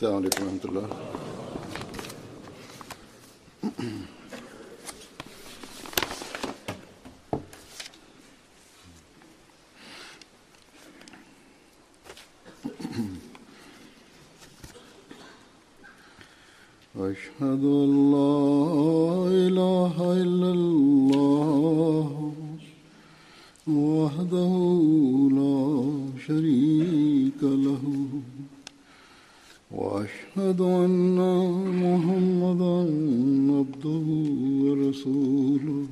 السلام عليكم ورحمة الله أشهد أن لا إله إلا الله وحده لا شريك له وأشهد أن محمدا عبده ورسوله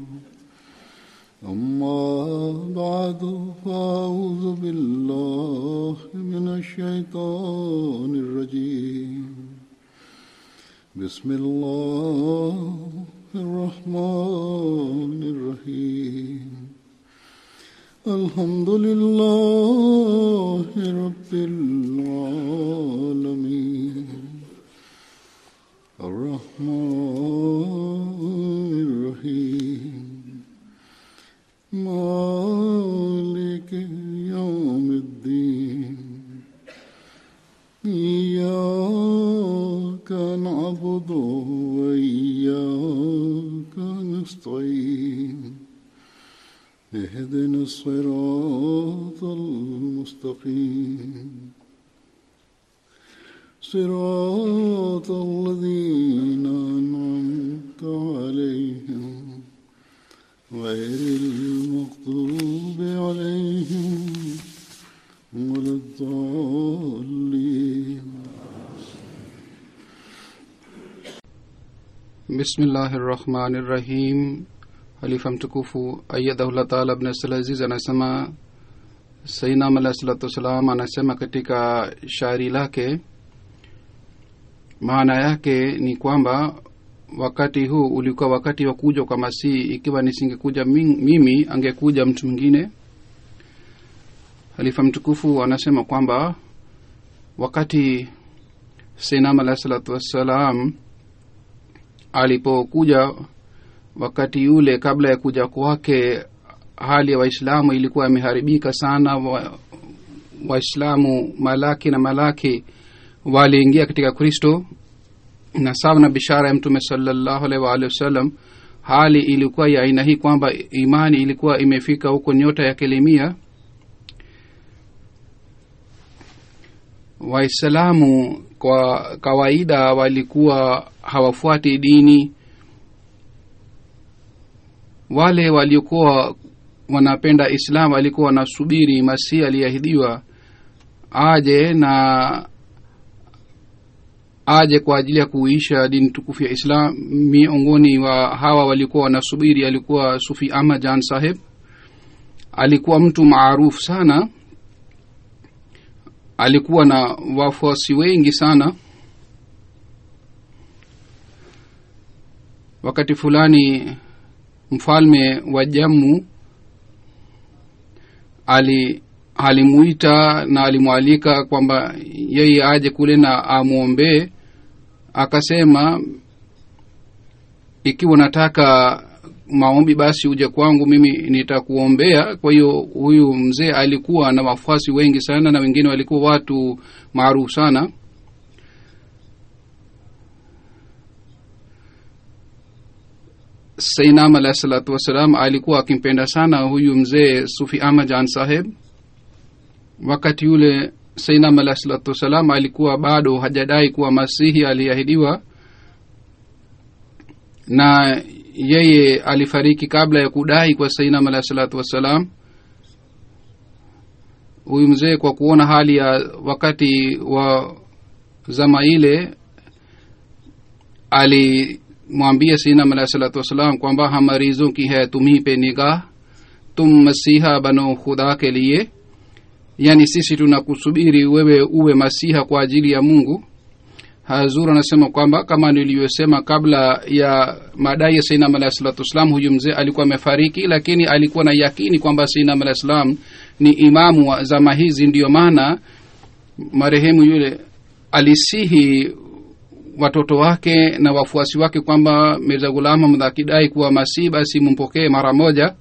أما بعد فأعوذ بالله من الشيطان الرجيم بسم الله الرحمن الرحيم الحمد لله رب العالمين الرحمن الرحيم مالك يوم الدين إياك نعبد وإياك نستعين اهدنا الصراط المستقيم صراط الذين أنعمت عليهم غير المغضوب عليهم ولا الضالين bismillahirrahmanirrahim halifa mtukufu ayadahullah taala abnasal aziz anasema sainam alah salatu wassalam anasema katika shairi lake maana yake ni kwamba wakati huu ulikuwa wakati wa kuja kwa masihi ikiwa nisingekuja mi- mimi angekuja mtu mwingine halifa mtukufu anasema kwamba wakati sainam alah salatu wassalam alipokuja wakati yule kabla ya kuja kwake hali ya waislamu ilikuwa imeharibika sana Wa- waislamu malaki na malaki waliingia katika kristo na sawa na bishara ya mtume salallahu alaihi waalihi wasallam hali ilikuwa ya aina hii kwamba imani ilikuwa imefika huko nyota ya kilimia waislamu kwa kawaida walikuwa hawafuati dini wale waliokuwa wanapenda islam walikuwa wanasubiri masihi aliyeahidiwa aje na aje kwa ajili ya kuisha dini tukufu ya islam miongoni wa hawa walikuwa wanasubiri alikuwa sufi ahmad jan saheb alikuwa mtu maarufu sana alikuwa na wafuasi wengi sana wakati fulani mfalme wa jammu ali alimuita na alimwalika kwamba yeye aje kule na amwombee akasema ikiwa nataka maombi basi uje kwangu mimi nitakuombea kwa hiyo huyu mzee alikuwa na wafuasi wengi sana na wengine walikuwa watu maarufu sana sainam alahi salatu wassalam alikuwa akimpenda sana huyu mzee sufi ahmad jan saheb wakati yule sainam alahi salatu wassalam alikuwa bado hajadai kuwa masihi aliahidiwa na yeye alifariki kabla ya kudai kwa sainam alahi salatu wassalam huyu mzee kwa kuona hali ya wakati wa zama ile alimwambia sainam alahi salatu wassalam kwamba हम मरीजों की है तुम्ही पे निगाह तुम मसीहा बनो खुदा के लिए yani sisi tunakusubiri wewe uwe masiha kwa ajili ya mungu hazur anasema kwamba kama nilivyosema kabla ya madai ya sainam alahi salatu wassalam huyu mzee alikuwa amefariki lakini alikuwa na yakini kwamba sainam alahi salam ni imamu wa zama hizi ndiyo maana marehemu yule alisihi watoto wake na wafuasi wake kwamba mirza ghulam ahmad akidai kuwa masihi basi mumpokee mara moja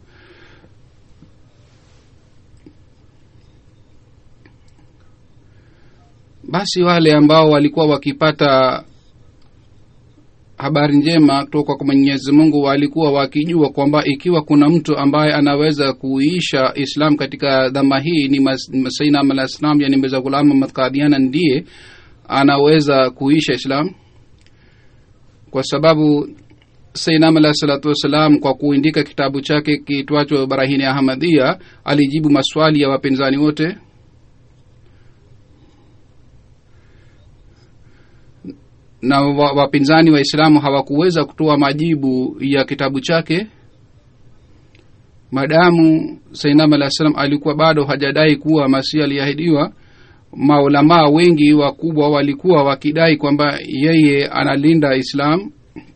basi wale ambao walikuwa wakipata habari njema kutoka kwa mwenyezi mungu walikuwa wakijua kwamba ikiwa kuna mtu ambaye anaweza kuisha islam katika dhama hii ni sainam alah salam yani meza ghulam ahmad kadiana ndiye anaweza kuisha islam kwa sababu sainam alah salatu wassalam kwa kuindika kitabu chake kitwacho barahini ahmadia alijibu maswali ya wapinzani wote na wapinzani waislamu hawakuweza kutoa majibu ya kitabu chake madamu sainam alah salam alikuwa bado hajadai kuwa masihi aliahidiwa maulamaa wengi wakubwa walikuwa wakidai kwamba yeye analinda islam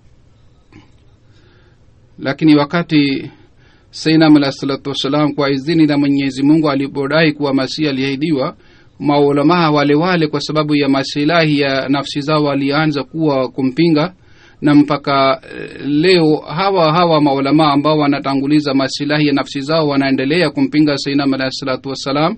lakini wakati sainam alah salatu wassalam kwa idhini na mwenyezi mungu alipodai kuwa masihi aliahidiwa maulamaa wale wale kwa sababu ya masilahi ya nafsi zao walianza kuwa kumpinga na mpaka leo hawa hawa maulamaa ambao wanatanguliza masilahi ya nafsi zao wanaendelea kumpinga sainam alahi salatu wassalam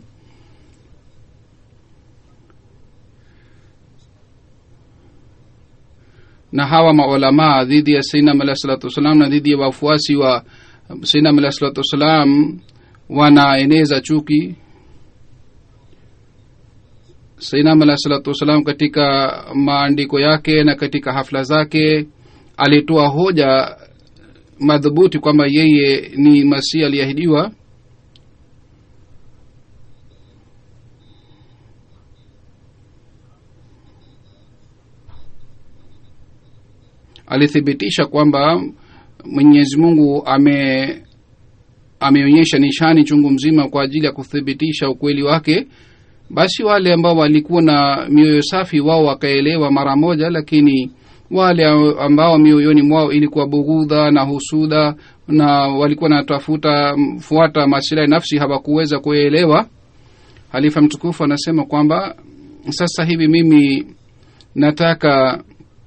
na hawa maulamaa dhidi ya sainam alahi salatu wassalam na dhidi ya wafuasi wa sainam alahi salatu wassalam wanaeneza chuki sainam alah salatu wassalam katika maandiko yake na katika hafla zake alitoa hoja madhubuti kwamba yeye ni masihi aliyeahidiwa alithibitisha kwamba mwenyezi mungu ame ameonyesha nishani chungu mzima kwa ajili ya kuthibitisha ukweli wake basi wale ambao walikuwa na mioyo safi wao wakaelewa mara moja lakini wale ambao mioyoni mwao ilikuwa bughudha na husuda na walikuwa natafuta fuata masilahi nafsi hawakuweza kuelewa halifa mtukufu anasema kwamba sasa hivi mimi nataka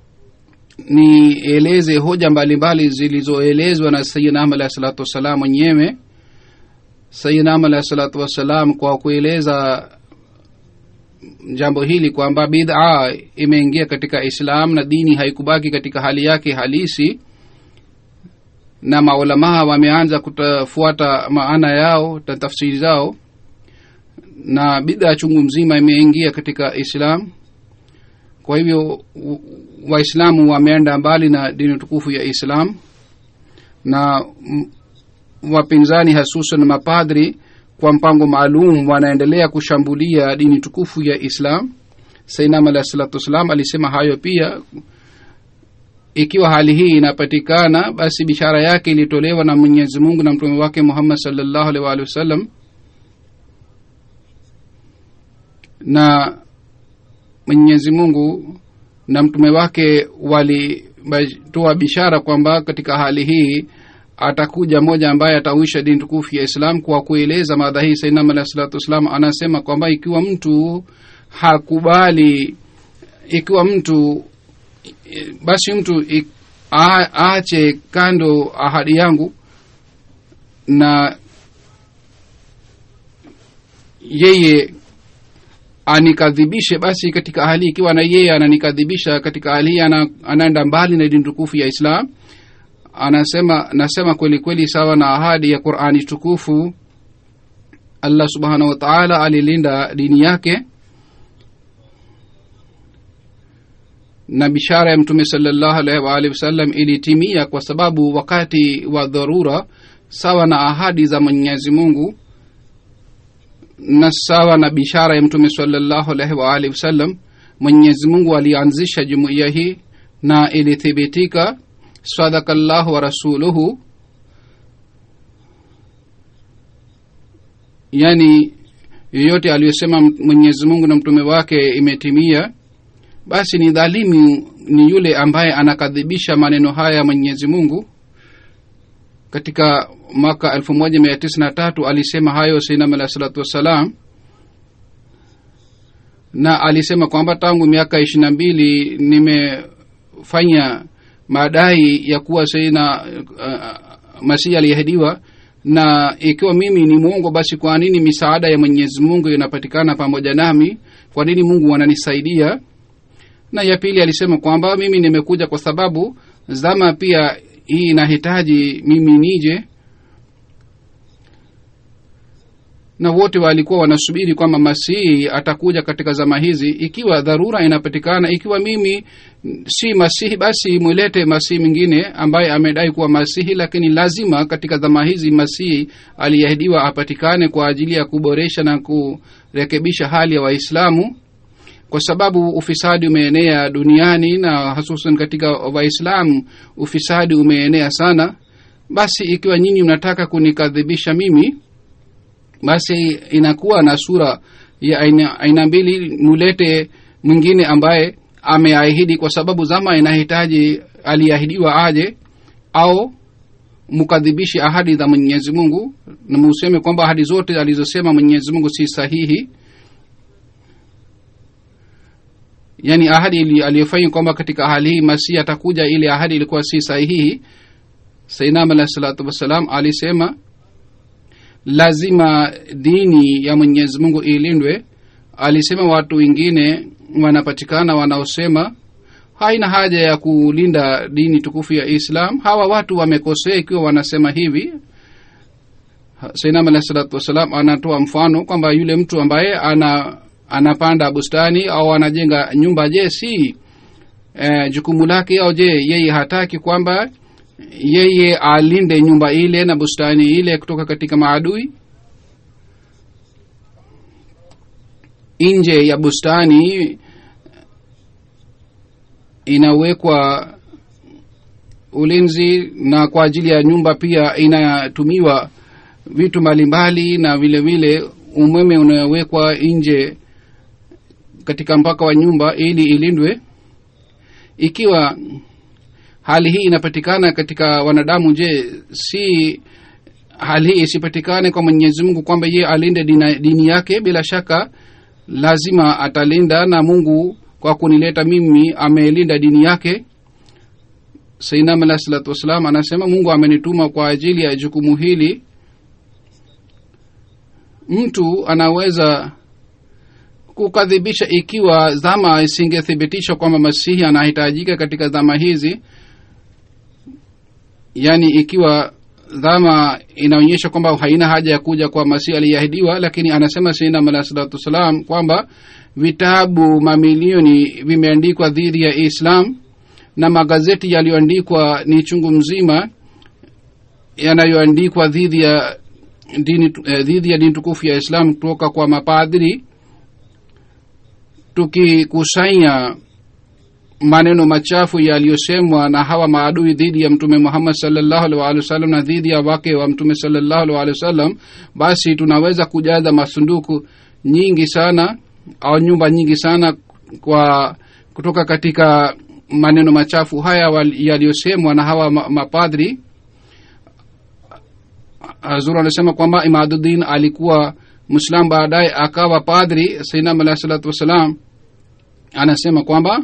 nieleze hoja mbalimbali zilizoelezwa na sayidnam alahi salatu wassalam mwenyewe sayidnam alahi salatu wassalam kwa kueleza jambo hili kwamba bid'a imeingia katika islam na dini haikubaki katika hali yake halisi na maulamaa wameanza kutafuata maana yao na tafsiri zao na bid'a chungu mzima imeingia katika islam kwa hivyo waislamu wameenda mbali na dini tukufu ya islam na wapinzani hasusan mapadri kwa mpango maalum wanaendelea kushambulia dini tukufu ya islam sainam alah salatu wassalam alisema hayo pia ikiwa hali hii inapatikana basi bishara yake ilitolewa na mwenyezi mungu na mtume wake muhammad salllahu alih waalihi wasallam na mwenyezi mungu na mtume wake walitoa bishara kwamba katika hali hii atakuja mmoja ambaye atauisha dini tukufu ya islam kwa kueleza madha hii sainam alah salatu wassalam anasema kwamba ikiwa mtu hakubali ikiwa mtu basi mtu aache kando ahadi yangu na yeye anikadhibishe basi katika hali ikiwa na yeye ananikadhibisha katika hali hii ana, anaenda mbali na dini tukufu ya islam anasema nasema kweli kweli sawa na ahadi ya qurani tukufu allah subhanahu wataala alilinda dini yake na bishara ya mtume salllahu alaihi waalihi wasallam ilitimia kwa sababu wakati wa dharura sawa na ahadi za mwenyezi mungu na sawa na bishara ya mtume salllahu alaihi waalihi wasallam mwenyezi mungu alianzisha jumuiya hii na ilithibitika sadaka llahu wa rasuluhu yani yoyote aliyosema mwenyezi mungu na mtume wake imetimia basi ni dhalimu ni yule ambaye anakadhibisha maneno haya ya mwenyezi mungu katika mwaka elfu moja mia tisa na tatu alisema hayo sainam alah salatu wassalam na alisema kwamba tangu miaka ishiri na mbili nimefanya madai ya kuwa saina uh, masihi aliyeahidiwa na ikiwa mimi ni mwongo basi kwa nini misaada ya mwenyezi mungu inapatikana pamoja nami kwa nini mungu ananisaidia na ya pili alisema kwamba mimi nimekuja kwa sababu zama pia hii inahitaji mimi nije na wote walikuwa wanasubiri kwamba masihi atakuja katika zama hizi ikiwa dharura inapatikana ikiwa mimi si masihi basi mwilete masihi mwingine ambaye amedai kuwa masihi lakini lazima katika zama hizi masihi aliahidiwa apatikane kwa ajili ya kuboresha na kurekebisha hali ya waislamu kwa sababu ufisadi umeenea duniani na hususan katika waislamu ufisadi umeenea sana basi ikiwa nyinyi mnataka kunikadhibisha mimi basi inakuwa na sura ya aina, aina mbili mulete mwingine ambaye ameahidi kwa sababu zama inahitaji aliahidiwa aje au mukadhibishe ahadi za mwenyezi mungu na museme kwamba ahadi zote alizosema mwenyezi mungu si sahihi yaani ahadi aliyofanya kwamba katika hali hii masihi atakuja ile ahadi ilikuwa si sahihi sainam alahi salatu wassalam alisema lazima dini ya mwenyezi mungu ilindwe alisema watu wengine wanapatikana wanaosema haina haja ya kulinda dini tukufu ya islam hawa watu wamekosea ikiwa wanasema hivi sainam alahi salatu wassalam anatoa mfano kwamba yule mtu ambaye ana anapanda bustani au anajenga nyumba je si eh, jukumu lake au je yeye hataki kwamba yeye alinde nyumba ile na bustani ile kutoka katika maadui nje ya bustani inawekwa ulinzi na kwa ajili ya nyumba pia inatumiwa vitu mbalimbali na vile vile umeme unawekwa nje katika mpaka wa nyumba ili ilindwe ikiwa hali hii inapatikana katika wanadamu je si hali hii isipatikane kwa mwenyezi mungu kwamba ye alinde dina, dini yake bila shaka lazima atalinda na mungu kwa kunileta mimi amelinda dini yake sainam alah salatu wassalam anasema mungu amenituma kwa ajili ya jukumu hili mtu anaweza kukadhibisha ikiwa dhama isingethibitisha kwamba masihi anahitajika katika dhama hizi yaani ikiwa dhama inaonyesha kwamba haina haja ya kuja kwa masihi aliyeahidiwa lakini anasema sinam alah salatu wassalam kwamba vitabu mamilioni vimeandikwa dhidi ya islam na magazeti yaliyoandikwa ni chungu mzima yanayoandikwa dhidi ya dini eh, dhidi ya dini tukufu ya islam kutoka kwa mapadhiri tukikusanya maneno machafu yaliyosemwa na hawa maadui dhidi ya mtume muhammad salllahu alih waalihi wasallam na dhidi ya wake wa mtume salllahu alih waalihi wasallam basi tunaweza kujaza masunduku nyingi sana au nyumba nyingi sana kwa kutoka katika maneno machafu haya yaliyosemwa na hawa mapadri hazur anasema kwamba imaduddin alikuwa mwislam baadaye akawa padri sainam alahi salatu wassalam anasema kwamba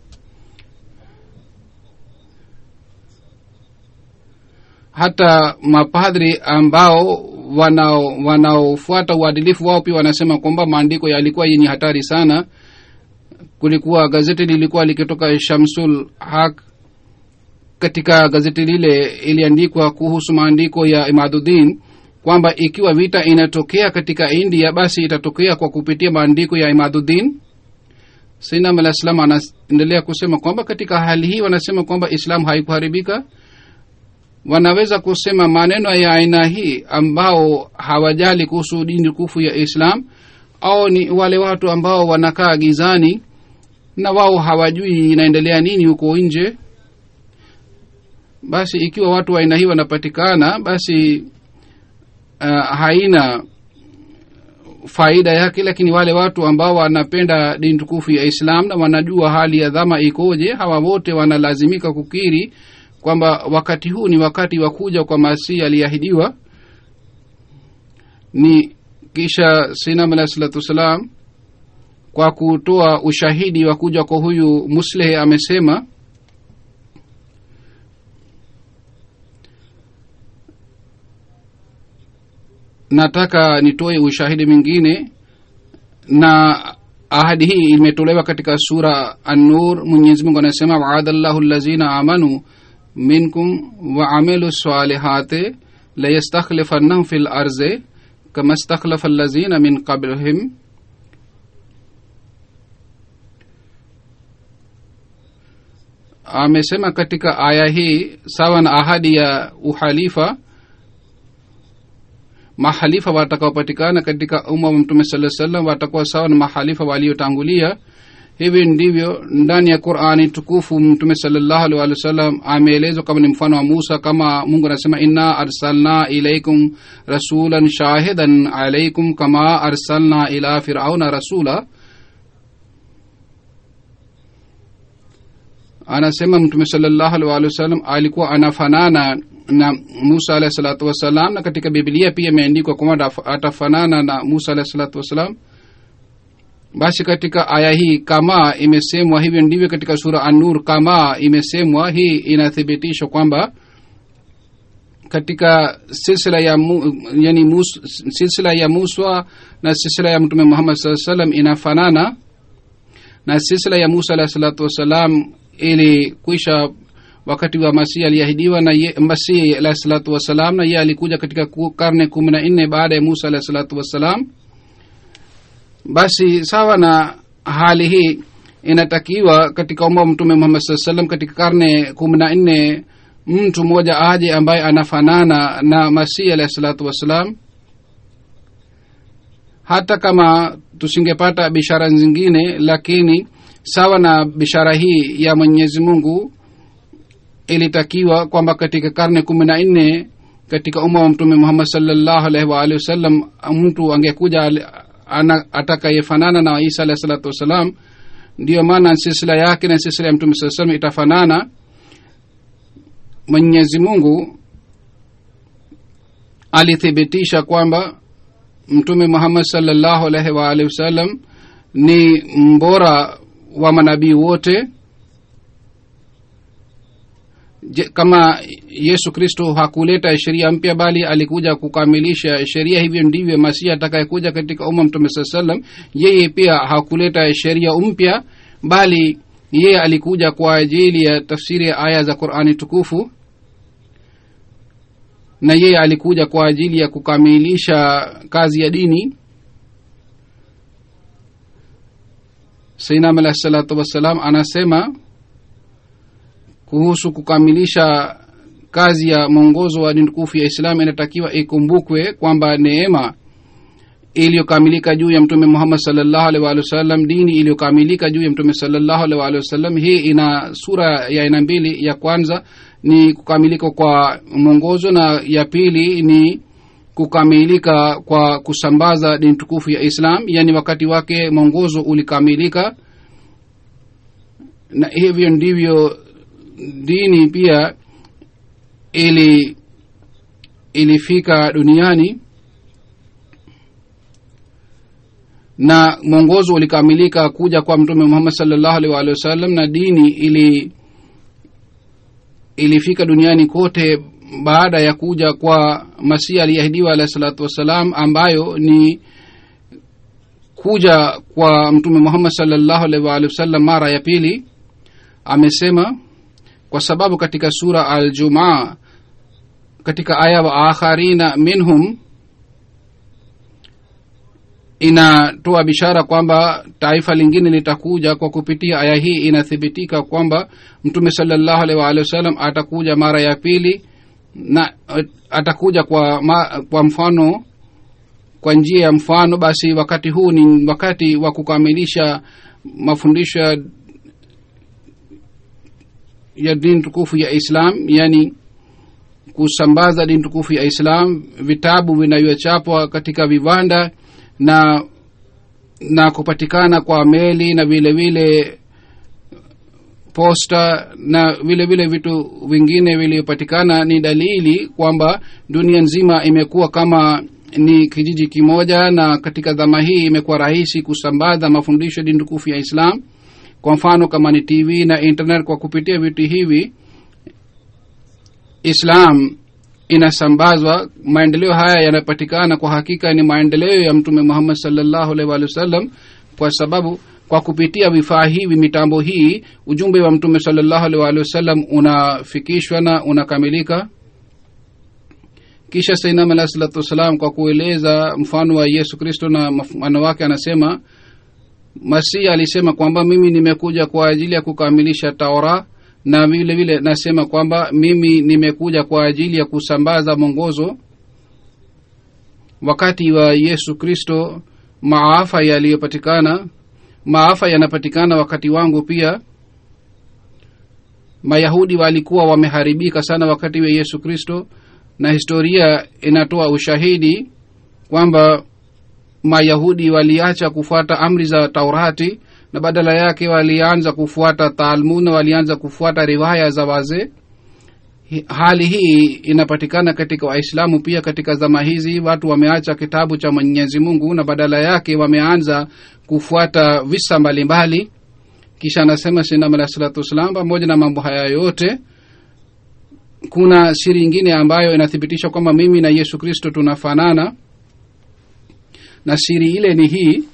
hata mapadri ambao wanaofuata uadilifu wao pia wanasema kwamba maandiko yalikuwa yenye hatari sana kulikuwa gazeti lilikuwa likitoka shamsul haq katika gazeti lile iliandikwa kuhusu maandiko ya imaduddin kwamba ikiwa vita inatokea katika india basi itatokea kwa kupitia maandiko ya imaduddin sainam alah salam anaendelea kusema kwamba katika hali hii wanasema kwamba islam haikuharibika wanaweza kusema maneno ya aina hii ambao hawajali kuhusu dini tukufu ya islam au ni wale watu ambao wanakaa gizani na wao hawajui inaendelea nini huko nje basi ikiwa watu wa aina hii wanapatikana basi uh, haina faida yake lakini wale watu ambao wanapenda dini tukufu ya islam na wanajua hali ya dhama ikoje hawa wote wanalazimika kukiri kwamba wakati huu ni wakati wa kuja kwa masihi aliyeahidiwa ni kisha sinam alahi salatu wassalam kwa kutoa ushahidi wa kuja kwa huyu muslehe amesema nataka nitoe ushahidi mwingine na ahadi hii imetolewa katika sura an-nur mwenyezi mungu anasema waadallahu allazina amanu minkum waamilu salihati layastakhlifannahum fi larzi kama stakhlafa allazina min qablihim amesema katika aya hii sawa na ahadi ya uhalifa mahalifa watakaopatikana katika umma wa mtume saa salam watakuwa sawa na mahalifa waliotangulia hivi ndivyo ndani ya qurani tukufu mtume salllahu alih walih wa sallam ameelezwa kama ni mfano wa musa kama mungu anasema inna arsalna ilaikum rasulan shahidan alaikum kama arsalna ila firauna rasula anasema mtume salllahu alih walih wa sallam alikuwa anafanana na musa alahi salatu wassalam na katika biblia pia imeandikwa kwamba atafanana na musa alahi salatu wassalam basi katika aya hii kama imesemwa hivyo ndivyo katika sura anur kama imesemwa hii inathibitishwa kwamba katika silsila ya mu, yani mus, silsila ya musa na silsila ya mtume muhammad saa salam inafanana na silsila ya musa alahi salatu wassalam ilikwisha wakati wa masihi aliahidiwa na ye, masihi alahi salatu wassalam na ye alikuja katika karne kumi na nne baada ya musa alahi salatu wassalam basi sawa na hali hii inatakiwa katika umma wa mtume muhammad saa salam katika karne kumi na nne mtu mmoja aje ambaye anafanana na masihi alahi salatu wassalam hata kama tusingepata bishara zingine lakini sawa na bishara hii ya mwenyezi mungu ilitakiwa kwamba katika karne kumi na nne katika umma wa mtume muhammad salllahu alaihi waalihi wasallam mtu angekuja atakayefanana na isa alahi salatu wassalam ndiyo maana silsila yake na silsila ya mtume saa salam itafanana mwenyezi mungu alithibitisha kwamba mtume muhammad salllahu alaihi waalihi wasallam ni mbora wa manabii wote Je, kama yesu kristo hakuleta sheria mpya bali alikuja kukamilisha sheria hivyo ndivyo masihi atakayekuja katika umma mtume saa salam yeye pia hakuleta sheria mpya bali yeye alikuja kwa ajili ya tafsiri ya aya za qurani tukufu na yeye alikuja kwa ajili ya kukamilisha kazi ya dini sainam alahi salatu wassalam anasema kuhusu kukamilisha kazi ya mwongozo wa dini tukufu ya islam inatakiwa ikumbukwe kwamba neema iliyokamilika juu ya mtume muhammad salllahu alih walih wasallam dini iliyokamilika juu ya mtume salllahu alih walih wasallam hii ina sura ya aina mbili ya kwanza ni kukamilika kwa mwongozo na ya pili ni kukamilika kwa kusambaza dini tukufu ya islam yaani wakati wake mwongozo ulikamilika na hivyo ndivyo dini pia ili ilifika duniani na mwongozo ulikamilika kuja kwa mtume muhammad salllahu alih waalihi wasallam na dini ili ilifika duniani kote baada ya kuja kwa masihi aliyeahidiwa alahi salatu wassalam ambayo ni kuja kwa mtume muhammad salllahu alaihi waalihi wasallam mara ya pili amesema kwa sababu katika sura aljumaa katika aya wa akharina minhum inatoa bishara kwamba taifa lingine litakuja kwa kupitia aya hii inathibitika kwamba mtume salllahu alaihi waalihi wasallam atakuja mara ya pili na atakuja kwa, ma, kwa mfano kwa njia ya mfano basi wakati huu ni wakati wa kukamilisha mafundisho ya ya dini tukufu ya islam yani kusambaza dini tukufu ya islam vitabu vinavyochapwa katika viwanda na na kupatikana kwa meli na vile vile posta na vile vile vitu vingine vilivyopatikana ni dalili kwamba dunia nzima imekuwa kama ni kijiji kimoja na katika dhama hii imekuwa rahisi kusambaza mafundisho ya dini tukufu ya islam kwa mfano kama ni tv na internet kwa kupitia vitu hivi islam inasambazwa maendeleo haya yanapatikana kwa hakika ni maendeleo ya mtume muhammad salllahu alaihi wa sallam kwa sababu kwa kupitia vifaa hivi mitambo hii ujumbe wa mtume salllahu alaihi wa sallam unafikishwa na unakamilika kisha sainam alahi salatu wassalam kwa kueleza mfano wa yesu kristo na mfano wake anasema masihi alisema kwamba mimi nimekuja kwa ajili ya kukamilisha taura na vile vile nasema kwamba mimi nimekuja kwa ajili ya kusambaza mwongozo wakati wa yesu kristo maafa yaliyopatikana maafa yanapatikana wakati wangu pia mayahudi walikuwa wameharibika sana wakati wa yesu kristo na historia inatoa ushahidi kwamba mayahudi waliacha kufuata amri za taurati na badala yake walianza kufuata talmud na walianza kufuata riwaya za wazee hali hii inapatikana katika waislamu pia katika zama hizi watu wameacha kitabu cha mwenyezi mungu na badala yake wameanza kufuata visa mbalimbali kisha anasema sinam alah salatu wassalam pamoja na mambo haya yote kuna siri ingine ambayo inathibitisha kwamba mimi na yesu kristo tunafanana na siri ile ni hii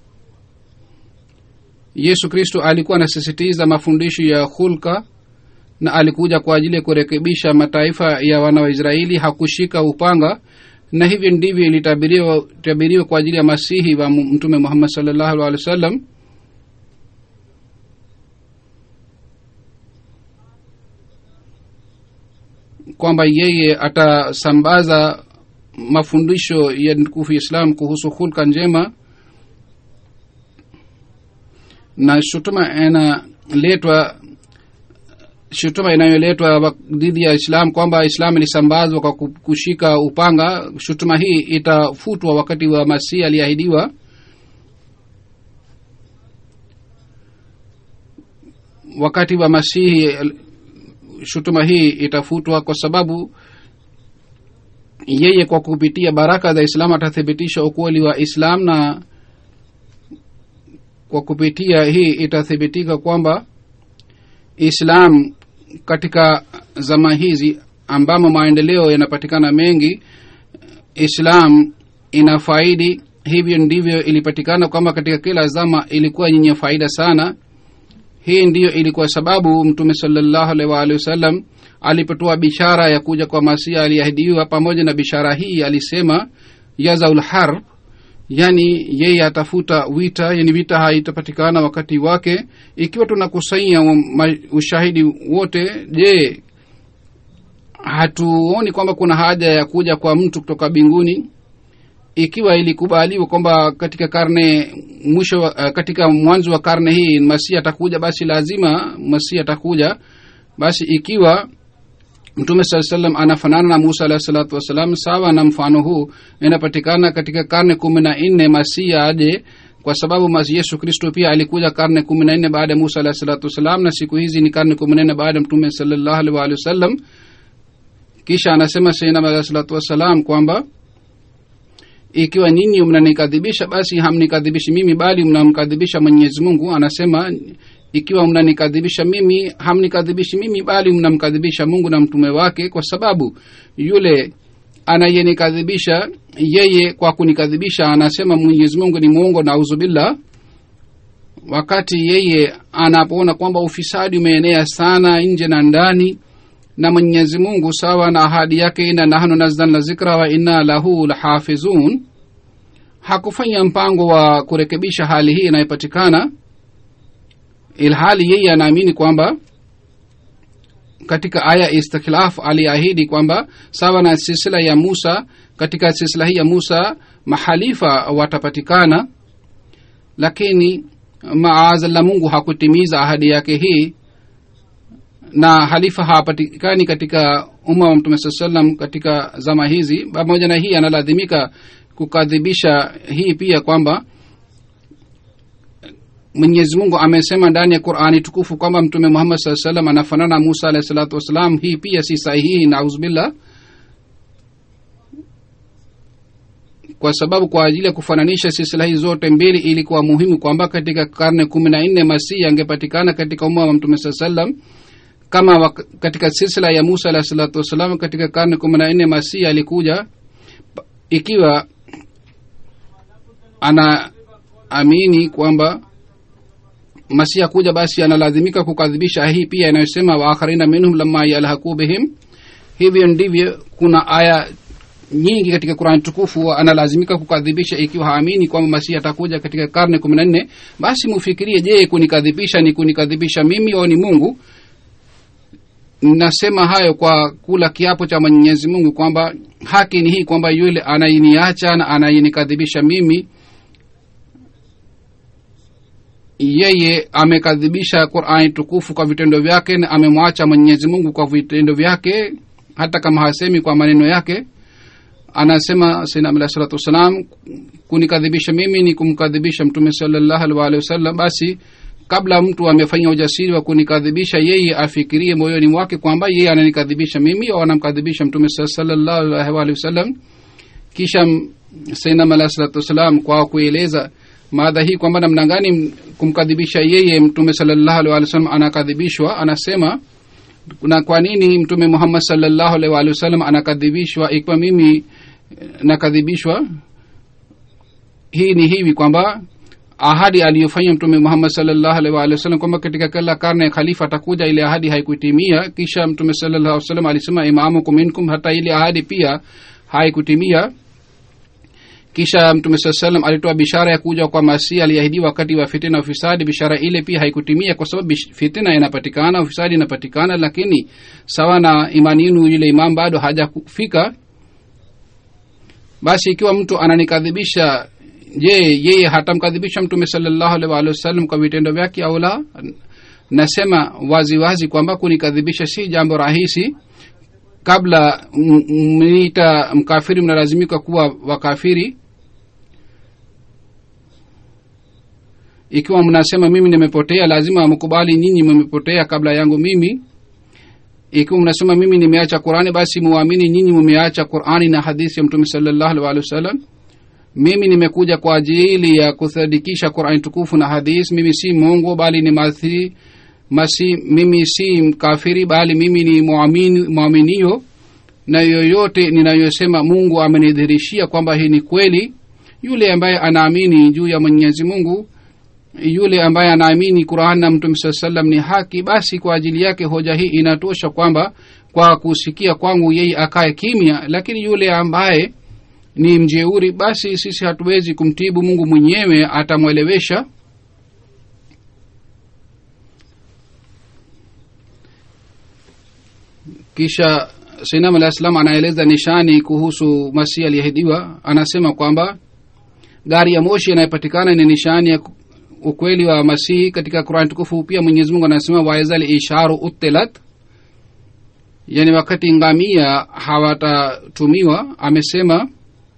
yesu kristo alikuwa anasisitiza mafundisho ya hulka na alikuja kwa ajili ya kurekebisha mataifa ya wana wa israeli hakushika upanga na hivyo ndivyo ilitabiriwa tabiriwa kwa ajili ya masihi wa mtume muhammad salllahu alih wa sallam kwamba yeye atasambaza mafundisho ya mtukufu islam kuhusu hulka njema na shutuma inaletwa shutuma inayoletwa dhidi ya islam kwamba islam ilisambazwa kwa kushika upanga shutuma hii itafutwa wakati wa masihi aliahidiwa wakati wa masihi shutuma hii itafutwa kwa sababu yeye kwa kupitia baraka za islam atathibitisha ukweli wa islam na kwa kupitia hii itathibitika kwamba islam katika zama hizi ambamo maendeleo yanapatikana mengi islam ina faidi hivyo ndivyo ilipatikana kwamba katika kila zama ilikuwa yenye faida sana hii ndiyo ilikuwa sababu mtume salallahu alaihi waalihi wasallam alipotoa bishara ya kuja kwa masia aliahidiwa pamoja na bishara hii alisema yazaul harb yani yeye atafuta vita yani vita haitapatikana wakati wake ikiwa tunakusanya ushahidi wote je hatuoni kwamba kuna haja ya kuja kwa mtu kutoka mbinguni ikiwa ilikubaliwa kwamba katika karne mwisho uh, katika mwanzo wa karne hii masihi atakuja basi lazima masihi atakuja basi ikiwa mtume saa salam anafanana na musa alahi salatu wassalam sawa na mfano huu inapatikana katika karne kumi na nne masihi aje kwa sababu masi yesu kristo pia alikuja karne kumi na nne baada ya musa alahi salatu wassalam na siku hizi ni karne kumi na nne baada ya mtume salallahu alih waalihi wasallam kisha anasema sainam alahi salatu wassalam kwamba ikiwa nyinyi mnanikadhibisha basi hamnikadhibishi mimi bali mnamkadhibisha mwenyezi mungu anasema ikiwa mnanikadhibisha mimi hamnikadhibishi mimi bali mnamkadhibisha mungu na mtume wake kwa sababu yule anayenikadhibisha yeye kwa kunikadhibisha anasema mwenyezi mungu ni mwongo nauzubillah wakati yeye anapoona kwamba ufisadi umeenea sana nje na ndani na mwenyezi mungu sawa na ahadi yake ina nahnu nazzalna zikra wa inna lahu lahafizun hakufanya mpango wa kurekebisha hali hii inayopatikana ilhali yeye anaamini kwamba katika aya istikhlaf aliahidi kwamba sawa na silsila ya musa katika silsila hii ya musa mahalifa watapatikana lakini maazalla mungu hakutimiza ahadi yake hii na halifa hapatikani katika umma wa mtume saa salam katika zama hizi pamoja na hii analazimika kukadhibisha hii pia kwamba mwenyezi mungu amesema ndani ya qurani tukufu kwamba mtume muhammad saa salam anafanana musa alahi salatu wassalam hii pia si sahihi nauzubillah kwa sababu kwa ajili ya kufananisha silsila hizi zote mbili ilikuwa muhimu kwamba katika karne kumi na nne masihi angepatikana katika umma wa mtume saa salam kama wak- katika silsila ya musa alahi salatu wassalam katika karne kumi na nne masihi alikuja pa- ikiwa anaamini kwamba masihi akuja basi analazimika kukadhibisha hii pia inayosema waakharina minhum lama yalhaku bihim hivyo ndivyo kuna aya nyingi katika qurani tukufu analazimika kukadhibisha ikiwa haamini kwamba masihi atakuja katika karne kumi na nne basi mufikirie je kunikadhibisha ni kunikadhibisha mimi au ni mungu nasema hayo kwa kula kiapo cha mwenyezi mungu kwamba haki ni hii kwamba yule anayeniacha na anayenikadhibisha mimi yeye amekadhibisha qurani tukufu kwa vitendo vyake na amemwacha mwenyezi mungu kwa vitendo vyake hata kama hasemi kwa maneno yake anasema sainam alah salatu wassalam kunikadhibisha mimi ni kumkadhibisha mtume salallahu alih waalihi wasallam basi kabla mtu amefanya ujasiri wa kunikadhibisha yeye afikirie moyoni mwake kwamba yeye ananikadhibisha mimi au anamkadhibisha mtume salallahu alaihi waalihi wasallam kisha sainam alah salatu wassalam kwa kueleza maadha hii kwamba namna gani kumkadhibisha yeye mtume salallahu alaihi wasallam anakadhibishwa anasema na kwa nini mtume muhammad salllahu alaihi waalihi wasallam anakadhibishwa ikiwa mimi eh, nakadhibishwa hii ni hivi kwamba ahadi aliyofanya mtume muhammad salllahu alaihi waalihi wasallam kwamba katika kila karne ya khalifa atakuja ile ahadi haikutimia kisha mtume sallallahu alaihi wasallam alisema imamukum minkum hata ile ahadi pia haikutimia kisha mtume saa salam alitoa bishara ya kuja kwa masihi aliahidiwa wakati wa fitina na ufisadi bishara ile pia haikutimia kwa sababu bish- fitina inapatikana ufisadi inapatikana lakini sawa na imani yenu yule imam bado hajakufika basi ikiwa mtu ananikadhibisha je yeye hatamkadhibisha mtume salallahu alaihi waalihi wasallam kwa vitendo vyake au la nasema wazi wazi kwamba kunikadhibisha si jambo rahisi kabla m- m- mniita mkafiri mnalazimika kuwa wakafiri ikiwa mnasema mimi nimepotea lazima mkubali nyinyi mmepotea kabla yangu mimi ikiwa mnasema mimi nimeacha qurani basi muamini nyinyi mumeacha qurani na hadithi ya mtume salallahu alaihi waalihi wasallam mimi nimekuja kwa ajili ya kusadikisha qurani tukufu na hadith mimi si mungu bali ni mathi masi mimi si mkafiri bali mimi ni muamini- mwaminio na yoyote ninayosema mungu amenidhirishia kwamba hii ni kweli yule ambaye anaamini juu ya mwenyezi mungu yule ambaye anaamini quran na mtume saa salam ni haki basi kwa ajili yake hoja hii inatosha kwamba kwa kusikia kwangu yeye akae kimya lakini yule ambaye ni mjeuri basi sisi hatuwezi kumtibu mungu mwenyewe atamwelewesha kisha sinam alah salam anaeleza nishani kuhusu masihi aliyehidiwa anasema kwamba gari ya moshi inayopatikana ni nishani ya ukweli wa masihi katika qurani tukufu pia mwenyezi mungu anasema waizal isharu utilat yani wakati ngamia hawatatumiwa amesema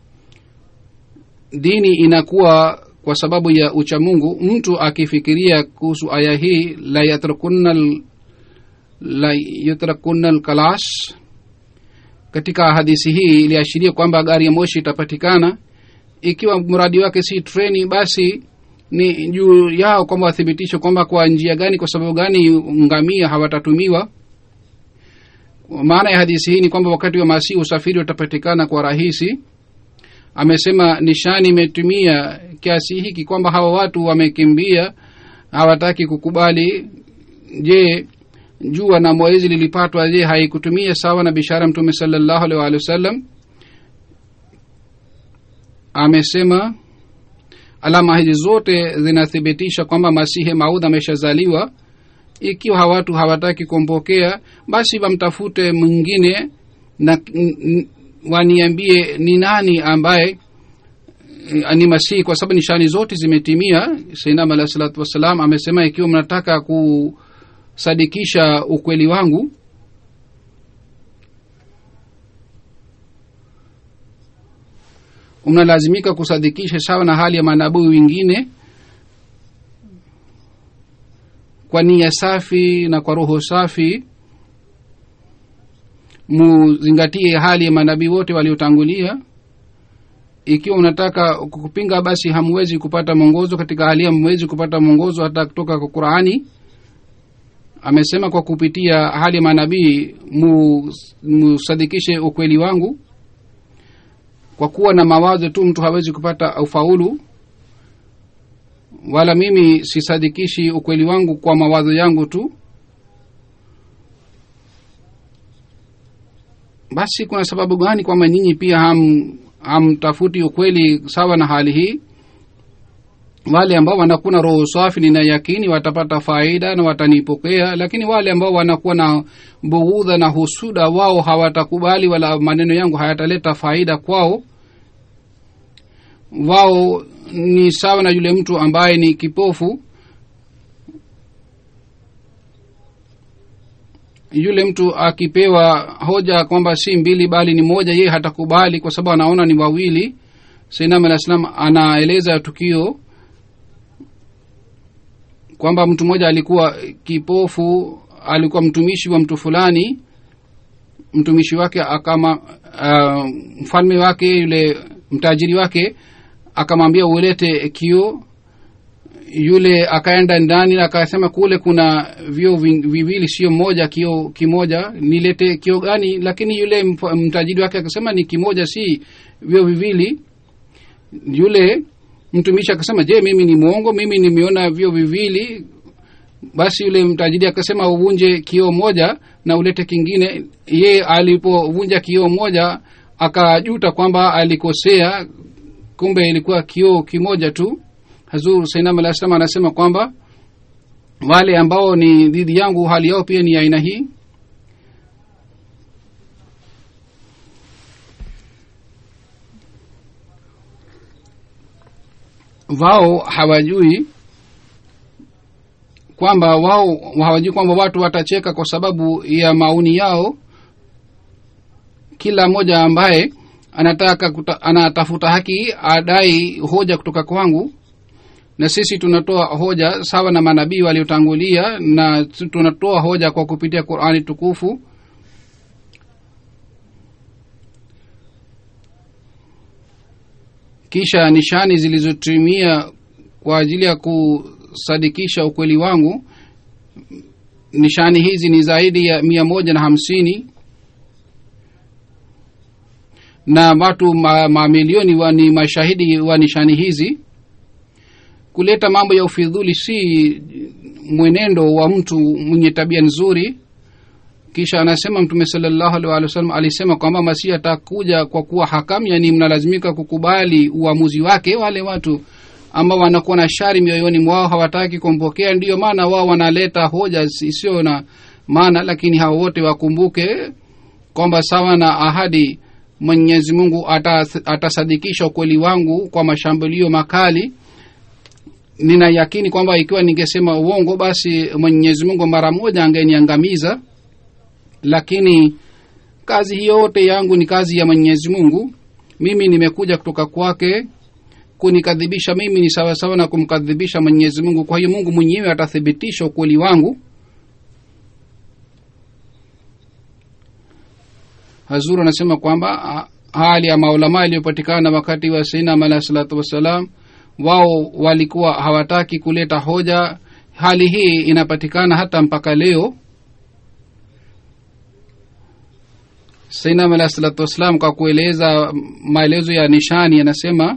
dini inakuwa kwa sababu ya uchamungu mtu akifikiria kuhusu aya hii la yatrukunna al- la yutrakunna lkalash katika hadisi hii iliashiria kwamba gari ya moshi itapatikana ikiwa mradi wake si treni basi ni juu yao kwamba wathibitishe kwamba kwa njia gani kwa sababu gani ngamia hawatatumiwa maana ya hadisi hii ni kwamba wakati wa masihi usafiri utapatikana kwa rahisi amesema nishani imetumia kiasi hiki kwamba hawa watu wamekimbia hawataki kukubali je jua na mwezi lilipatwa je haikutumia sawa na bishara mtume salallahu alaihi waalihi wasallam amesema alama hizi zote zinathibitisha kwamba masihi maudha ameshazaliwa ikiwa hawa watu hawataki kumpokea basi wamtafute mwingine na n- n- waniambie ni nani ambaye eh, ni masihi kwa sababu nishani zote zimetimia sainam alah salatu wassalam amesema ikiwa mnataka kusadikisha ukweli wangu mnalazimika kusadikisha sawa na hali ya manabii wengine kwa nia safi na kwa roho safi muzingatie hali ya manabii wote waliotangulia ikiwa unataka kupinga basi hamwezi kupata mwongozo katika hali hamwezi kupata mwongozo hata kutoka kwa qurani amesema kwa kupitia hali ya manabii mu- musadikishe ukweli wangu kwa kuwa na mawazo tu mtu hawezi kupata ufaulu wala mimi sisadikishi ukweli wangu kwa mawazo yangu tu basi kuna sababu gani kwamba nyinyi pia ham hamtafuti ukweli sawa na hali hii wale ambao wanakuwa na roho safi nina yakini watapata faida na watanipokea lakini wale ambao wanakuwa na bughudha na husuda wao hawatakubali wala maneno yangu hayataleta faida kwao wao ni sawa na yule mtu ambaye ni kipofu yule mtu akipewa hoja kwamba si mbili bali ni moja yeye hatakubali kwa sababu anaona ni wawili sainam alah salam anaeleza tukio kwamba mtu mmoja alikuwa kipofu alikuwa mtumishi wa mtu fulani mtumishi wake akama uh, mfalme wake yule mtajiri wake akamwambia ulete kio yule akaenda ndani na akasema kule kuna vio vi- viwili sio moja kio kimoja nilete kio gani lakini yule mf- mtajiri wake akasema ni kimoja si vio viwili yule mtumishi akasema je mimi ni mwongo mimi nimeona vio viwili basi yule mtajiri akasema uvunje kioo moja na ulete kingine ye alipovunja kioo moja akajuta kwamba alikosea kumbe ilikuwa kioo kimoja tu hazur sainam alah salam anasema kwamba wale ambao ni dhidi yangu hali yao pia ni aina hii wao hawajui kwamba wao hawajui kwamba watu watacheka kwa sababu ya maoni yao kila mmoja ambaye anataka kuta, anatafuta haki adai hoja kutoka kwangu na sisi tunatoa hoja sawa na manabii waliotangulia na tunatoa hoja kwa kupitia qurani tukufu kisha nishani zilizotumia kwa ajili ya kusadikisha ukweli wangu nishani hizi ni zaidi ya mia moja na hamsini na watu ma- mamilioni wa ni mashahidi wa nishani hizi kuleta mambo ya ufidhuli si mwenendo wa mtu mwenye tabia nzuri kisha anasema mtume salllahu alih walih wasallam alisema kwamba masihi atakuja kwa kuwa hakamu yani mnalazimika kukubali uamuzi wake wale watu ambao wanakuwa na shari mioyoni mwao hawataki kumpokea ndiyo maana wao wanaleta hoja isiyo na maana lakini hao wote wakumbuke kwamba sawa na ahadi mwenyezi mungu atas- atasadikisha ukweli wangu kwa mashambulio makali nina yakini kwamba ikiwa ningesema uongo basi mwenyezi mungu mara moja angeniangamiza lakini kazi hii yote yangu ni kazi ya mwenyezi mungu mimi nimekuja kutoka kwake kunikadhibisha mimi ni sawasawa na kumkadhibisha mwenyezi mungu kwa hiyo mungu mwenyewe atathibitisha ukweli wangu hazuru anasema kwamba ah, hali ya maulamaa iliyopatikana wakati wa sainam alahi salatu wassalam wao walikuwa hawataki kuleta hoja hali hii inapatikana hata mpaka leo sainam alahi salatu wassalam kwa kueleza maelezo ya nishani anasema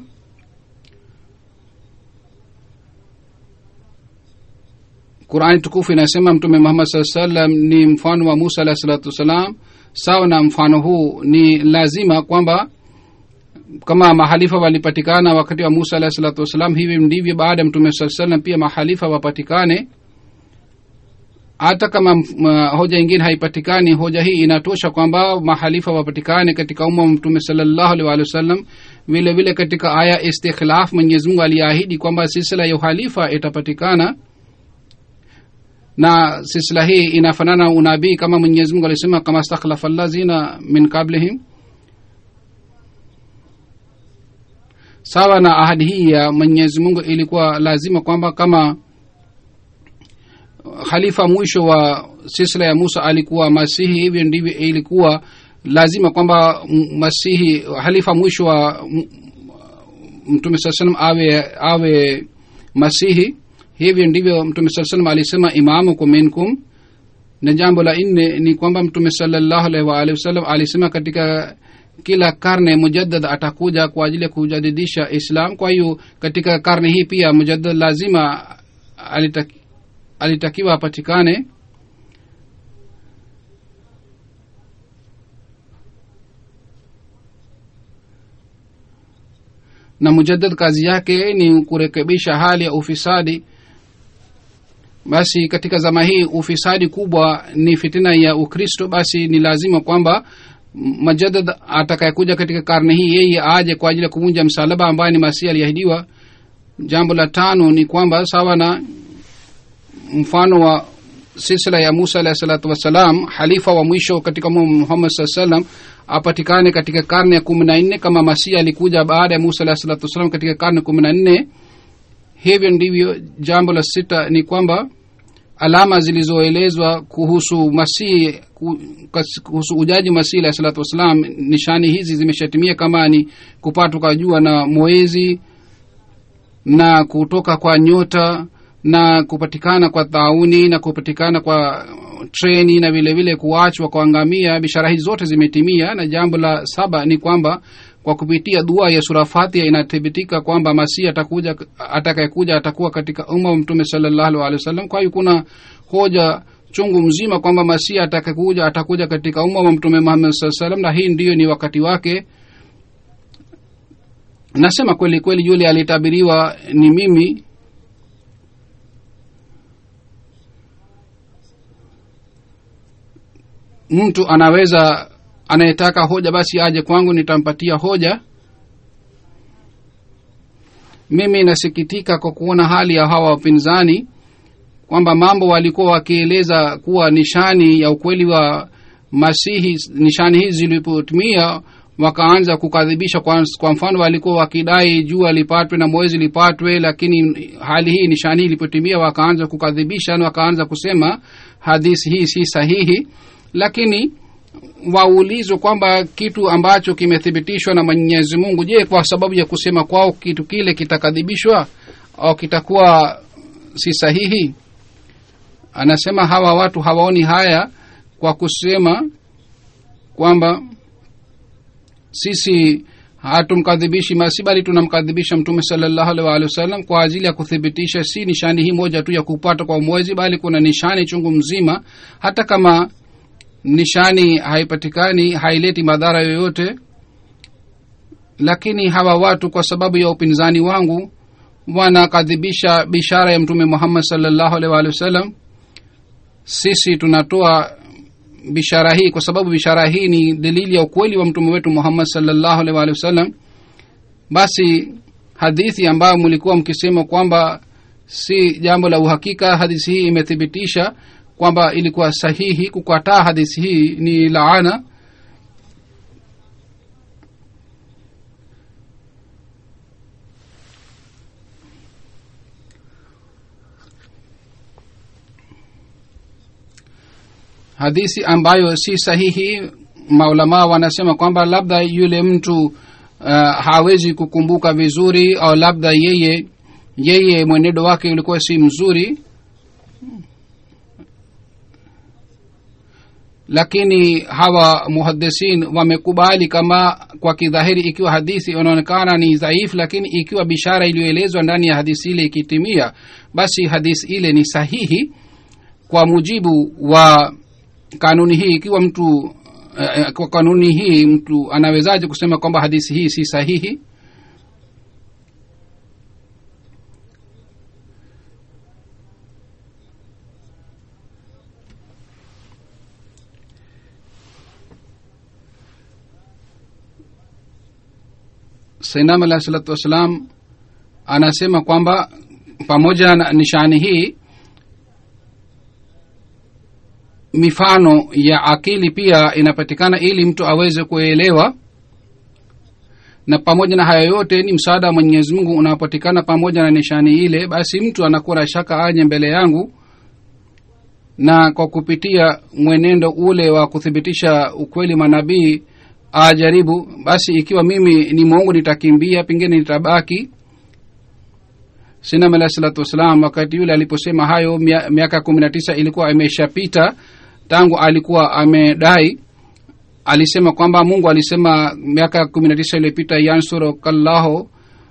qurani tukufu inasema mtume muhammad saa salam ni mfano wa musa alahi salatu wassalam sawa na mfano huu ni lazima kwamba kama mahalifa walipatikana wakati wa musa alahi salatu wassalam hivi ndivyo baada ya mtume saa salam pia mahalifa wapatikane hata kama m- hoja ingine haipatikani hoja hii inatosha kwamba mahalifa wapatikane katika umma wa mtume salallahu alih walih wasallam vile vile katika aya istikhlaf mwenyezi mungu aliahidi kwamba silsila ya uhalifa itapatikana na silsila hii inafanana unabii kama mwenyezi mungu alisema kama stakhlafa allazina min qablihim sawa na ahadi hii ya mwenyezi mungu ilikuwa lazima kwamba kama khalifa mwisho wa silsila ya musa alikuwa masihi hivyo ndivyo ilikuwa lazima kwamba m- masihi halifa mwisho wa m- mtume saa salam awe awe masihi hivyo ndivyo mtume saa salam alisema imamukum minkum na jambo la nne ni kwamba mtume salallahu alaihi waalihi wasallam alisema katika kila karne mujaddad atakuja kwa ajili ya kujadidisha islam kwa hiyo katika karne hii pia mujaddad lazima alitaki, alitakiwa apatikane na mujaddad kazi yake ni kurekebisha hali ya ufisadi basi katika zama hii ufisadi kubwa ni fitina ya ukristo basi ni lazima kwamba majadad atakayekuja katika karne hii yeye aje kwa ajili ya kuvunja msalaba ambaye ni masihi aliahidiwa jambo la tano ni kwamba sawa na mfano wa silsila ya musa alahi salatu wassalam halifa wa mwisho katika muhammad saa salam apatikane katika karne ya kumi na nne kama masihi alikuja baada ya musa alahi salatu wassalam katika karne kumi na nne hivyo ndivyo jambo la sita ni kwamba alama zilizoelezwa kuhusu masihi kuhusu ujaji masihi alahi salatu wassalam nishani hizi zimeshatimia kama ni kupatwa kwa jua na mwezi na kutoka kwa nyota na kupatikana kwa tauni na kupatikana kwa treni na vile vile kuachwa kwa ngamia bishara hizi zote zimetimia na jambo la saba ni kwamba kwa kupitia dua ya surafatia inathibitika kwamba masihi atakuja atakayekuja atakuwa katika umma wa mtume salallahu alehi wasallam kwa hiyo kuna hoja chungu mzima kwamba masihi atakayekuja atakuja katika umma wa mtume muhammad saa salam na hii ndiyo ni wakati wake nasema kweli kweli yule alitabiriwa ni mimi mtu anaweza anayetaka hoja basi aje kwangu nitampatia hoja mimi nasikitika kwa kuona hali ya hawa wapinzani kwamba mambo walikuwa wakieleza kuwa nishani ya ukweli wa masihi nishani hizi zilipotumia wakaanza kukadhibisha kwa, kwa mfano walikuwa wakidai jua lipatwe na mwezi lipatwe lakini hali hii nishani hii ilipotimia wakaanza kukadhibisha na wakaanza kusema hadisi hii si sahihi lakini waulizwe kwamba kitu ambacho kimethibitishwa na mwenyezi mungu je kwa sababu ya kusema kwao kitu kile kitakadhibishwa au kitakuwa si sahihi anasema hawa watu hawaoni haya kwa kusema kwamba sisi hatumkadhibishi masi bali tunamkadhibisha mtume salallahu alaihi waalihi wasallam kwa ajili ya kuthibitisha si nishani hii moja tu ya kupata kwa mwezi bali kuna nishani chungu mzima hata kama nishani haipatikani haileti madhara yoyote lakini hawa watu kwa sababu ya upinzani wangu wanakadhibisha bishara ya mtume muhammad salllahu alaihi waalihi wasallam sisi tunatoa bishara hii kwa sababu bishara hii ni dalili ya ukweli wa mtume wetu muhammad salllahu alaihi waalihi wasallam basi hadithi ambayo mlikuwa mkisema kwamba si jambo la uhakika hadithi hii imethibitisha kwamba ilikuwa sahihi kukataa hadithi hii ni laana hadithi ambayo si sahihi maulamaa wanasema kwamba labda yule mtu uh, hawezi kukumbuka vizuri au labda yeye yeye mwenendo wake ulikuwa si mzuri lakini hawa muhadisin wamekubali kama kwa kidhahiri ikiwa hadithi inaonekana ni dhaifu lakini ikiwa bishara iliyoelezwa ndani ya hadithi ile ikitimia basi hadithi ile ni sahihi kwa mujibu wa kanuni hii ikiwa mtu eh, kwa kanuni hii mtu anawezaje kusema kwamba hadithi hii si sahihi sainam alahi salatu wassalam anasema kwamba pamoja na nishani hii mifano ya akili pia inapatikana ili mtu aweze kuelewa na pamoja na haya yote ni msaada wa mwenyezi mungu unaopatikana pamoja na nishani ile basi mtu anakuwa na shaka aje mbele yangu na kwa kupitia mwenendo ule wa kuthibitisha ukweli manabii ajaribu basi ikiwa mimi ni mungu nitakimbia pengine nitabaki sinam alahi salatu wassalam wakati yule aliposema hayo miaka kumi na tisa ilikuwa imeshapita tangu alikuwa amedai alisema kwamba mungu alisema miaka kumi na tisa iliyopita yansurukallahu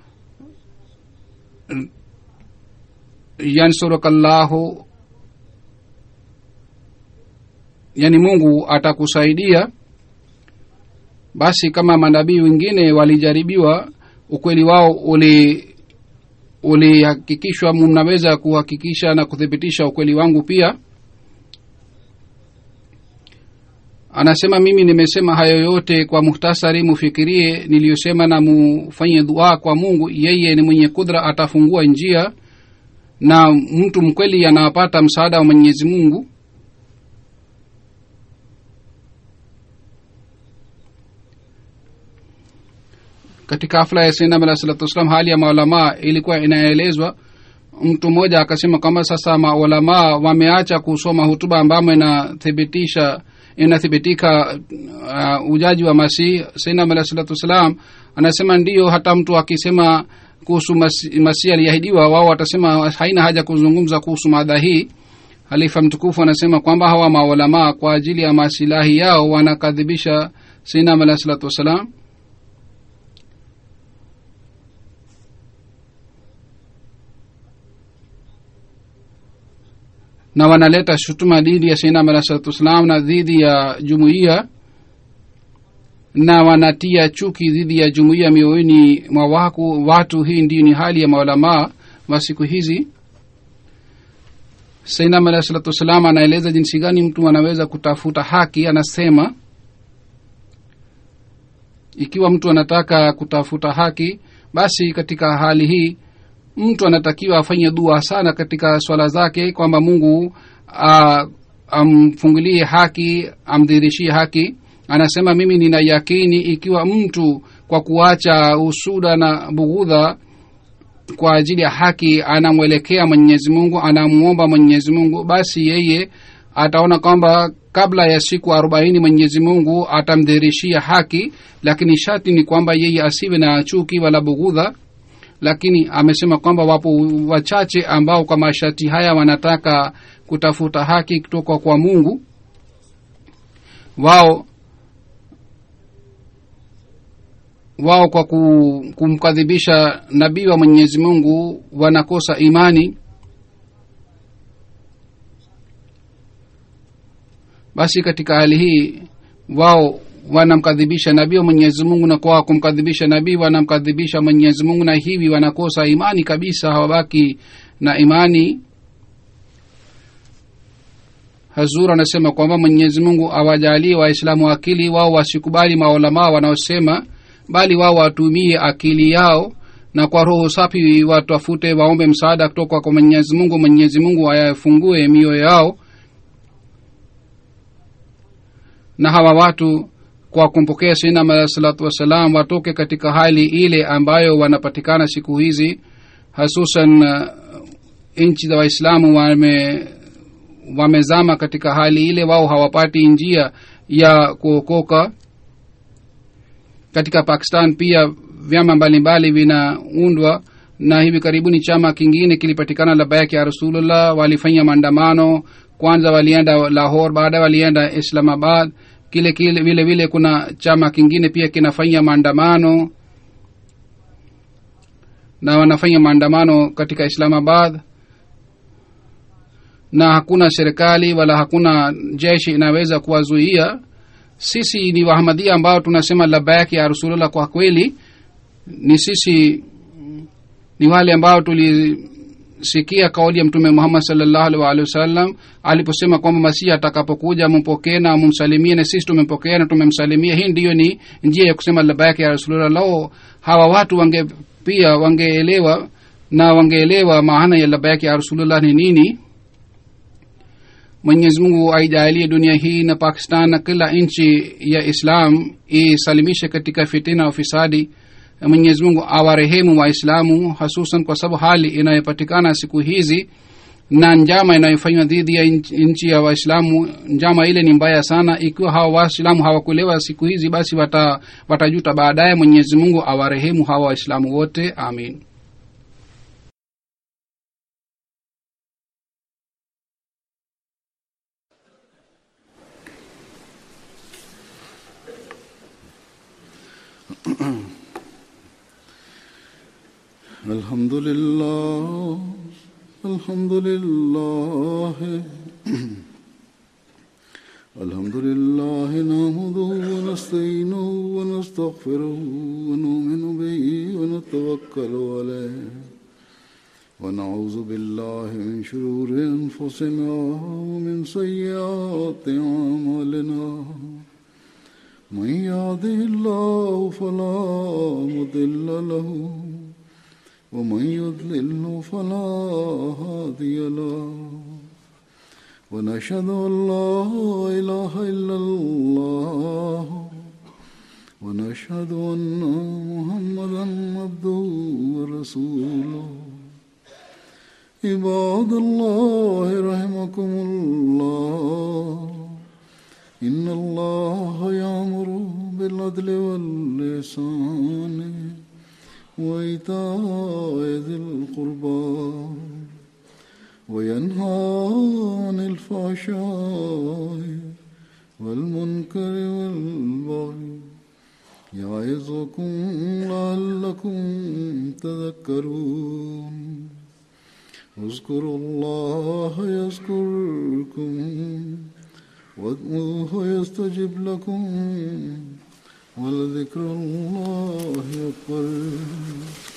yansurukallahu yani mungu atakusaidia basi kama manabii wengine walijaribiwa ukweli wao uli ulihakikishwa mnaweza kuhakikisha na kuthibitisha ukweli wangu pia anasema mimi nimesema hayo yote kwa muhtasari mufikirie niliyosema na mufanye dua kwa mungu yeye ni mwenye kudra atafungua njia na mtu mkweli anapata msaada wa mwenyezi mungu katika hafla ya sinam alah salatu wassalam hali ya maulamaa ilikuwa inaelezwa mtu mmoja akasema kwamba sasa maulamaa wameacha kusoma hutuba ambamo inathibitisha inathibitika uh, ujaji wa masih sinam alah salatu wassalam anasema ndiyo hata mtu akisema kuhusu masih masi aliahidiwa wao watasema haina haja kuzungumza kuhusu mada hii halifa mtukufu anasema kwamba hawa maulamaa kwa ajili ya masilahi yao wanakadhibisha sinam alah salatu wassalam na wanaleta shutuma dhidi ya sainam alah salatu wassalam na dhidi ya jumuiya na wanatia chuki dhidi ya jumuiya mioyoni mwa waku watu hii ndiyo ni hali ya maulamaa wa siku hizi sainam alah salatu wassalam anaeleza jinsi gani mtu anaweza kutafuta haki anasema ikiwa mtu anataka kutafuta haki basi katika hali hii mtu anatakiwa afanye dua sana katika swala zake kwamba mungu uh, amfungulie haki amdhirishie haki anasema mimi nina yakini ikiwa mtu kwa kuacha usuda na bughudha kwa ajili ya haki anamwelekea mwenyezi mungu anamwomba mwenyezi mungu basi yeye ataona kwamba kabla ya siku arobaini mwenyezi mungu atamdhirishia haki lakini shati ni kwamba yeye asiwe na chuki wala bughudha lakini amesema kwamba wapo wachache ambao kwa masharti haya wanataka kutafuta haki kutoka kwa mungu wao wao kwa kumkadhibisha nabii wa mwenyezi mungu wanakosa imani basi katika hali hii wao wanamkadhibisha nabii wa mwenyezi mungu na kwa kumkadhibisha nabii wanamkadhibisha mwenyezi mungu na hivi wanakosa imani kabisa hawabaki na imani hazur anasema kwamba mwenyezi mungu awajalie waislamu akili wao wasikubali maulamaa wanaosema bali wao watumie akili yao na kwa roho safi watafute waombe msaada kutoka kwa mwenyezi mungu mwenyezi mungu ayafungue mioyo yao na hawa watu kwa kumpokea sinam alah salatu wassalam watoke katika hali ile ambayo wanapatikana siku hizi hasusan uh, nchi za waislamu wame wamezama katika hali ile wao hawapati njia ya kuokoka katika pakistan pia vyama mbalimbali vinaundwa na hivi karibuni chama kingine kilipatikana labayaki ya rasulullah walifanya maandamano kwanza walienda lahor baadaye walienda islamabad kile kile vile vile kuna chama kingine pia kinafanya maandamano na wanafanya maandamano katika islamabad na hakuna serikali wala hakuna jeshi inaweza kuwazuia sisi ni wahamadia ambao tunasema labayak ya rasulullah kwa kweli ni sisi ni wale ambao tulisikia kauli ya mtume muhammad salllahu alih waalihi wasallam aliposema kwamba masihi atakapokuja mumpokee na mumsalimie na sisi tumempokea na tumemsalimia hii ndiyo ni njia ya kusema labayak ya rasulullah lao hawa watu wange pia wangeelewa na wangeelewa maana ya labayak ya rasulullah ni nini mwenyezi mungu aijalie dunia hii na pakistan na kila nchi ya islam isalimishe katika fitina ufisadi mwenyezi mungu awarehemu waislamu hasusan kwa sababu hali inayopatikana siku hizi na njama inayofanywa dhidi ya nchi ya waislamu njama ile ni mbaya sana ikiwa hawa waislamu hawakuelewa siku hizi basi wata, watajuta baadaye mwenyezi mungu awarehemu hawa waislamu wote amin الحمد لله الحمد لله الحمد لله نحمده ونستعينه ونستغفره ونؤمن به ونتوكل عليه ونعوذ بالله من شرور انفسنا ومن سيئات اعمالنا من يهده الله فلا مضل له ومن يضلل فلا هادي له ونشهد ان لا اله الا الله ونشهد ان محمدا عبده ورسوله عباد الله رحمكم الله ان الله يامر بالعدل واللسان وإيتاء ذي القربى وينهى عن الفحشاء والمنكر والبغي يعظكم لعلكم تذكرون اذكروا الله يذكركم وادعوه يستجب لكم ولذكر الله أكبر